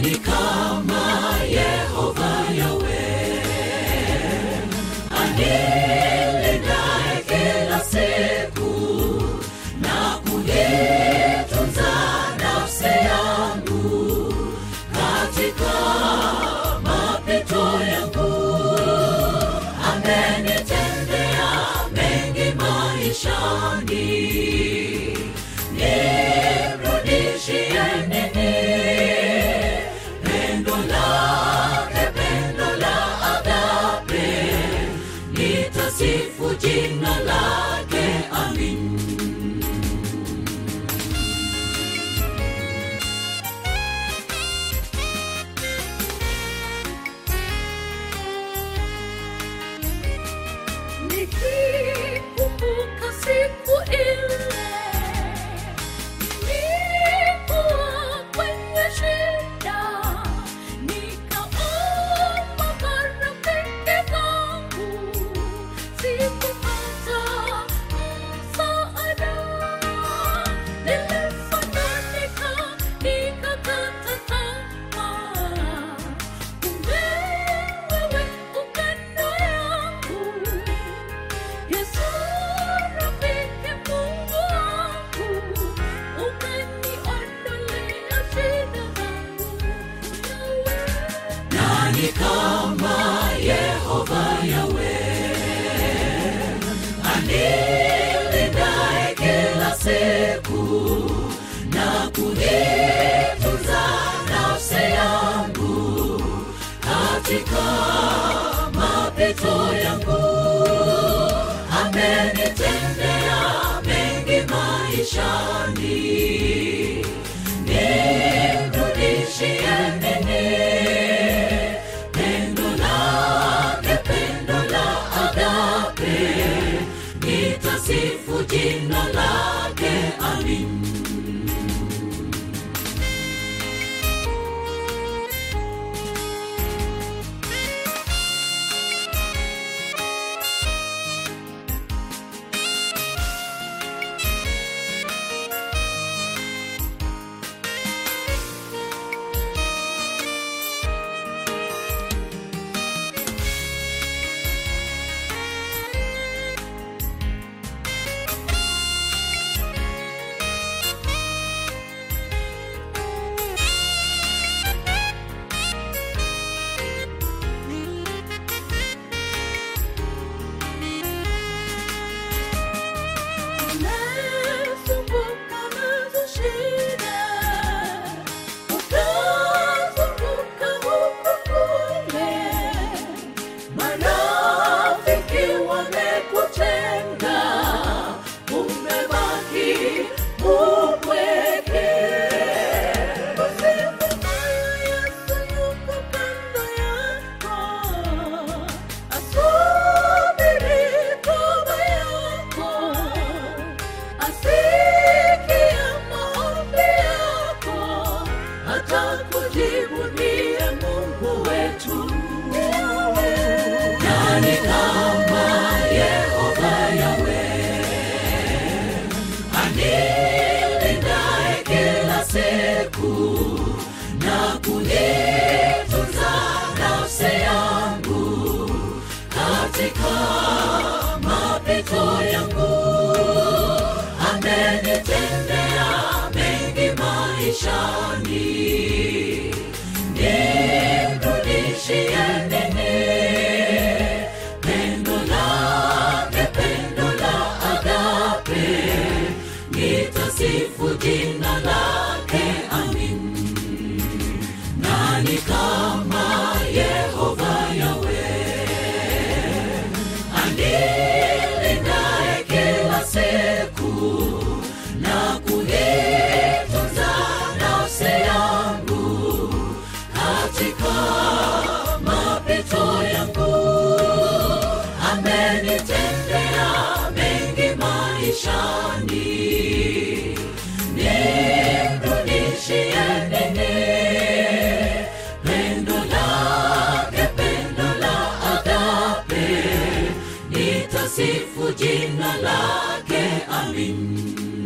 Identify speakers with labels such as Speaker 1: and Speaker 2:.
Speaker 1: nani kama Yehova Yawe anilindaye kila siku na kunitunza nafsi yangu katika mapito yangu amenitendea mengi maishani nimrudishie nini pendo lake pendo la agape nitasifu jina lake amin
Speaker 2: Nikikumbuka siku ile nilikuwa kwenye shida, nikaomba marafiki zangu, sikupata msaada. Nilisonanika, nikakata tamaa. Kumbe wewe uko kando yangu. Yesu rafiki Mungu wangu, ukaniondolea shida zangu.
Speaker 1: nani kama Yehova Yawe anilindaye kila siku na kunitunza nafsi yangu katika mapito yangu amenitendea mengi maishani nimrudishie nini pendo lake pendo la agape nitasifu jina lake amin
Speaker 2: Umezunguka nazo shida, ukazunguka huku kule. Marafiki wamekutenga, umebaki upweke. Usifu moyo, Yesu yuko kando yako, asubiri toba yako asikia maombi yako, atakujibu ndiye Mungu wetu.
Speaker 1: nani kama Yehova Yawe anilindaye kila siku na kunitunza nafsi yangu katika mapito yangu amenitendea mengi maishani nimrudishie nini pendo lake pendo la agape nitasifu jina lake amin nani kama Yehova Yawe anilindaye kila siku na kunitunza nafsi yangu katika mapito yangu amenitendea mengi maishani nimrudishie nini pendo lake pendo la agape nitasifu jina lake amin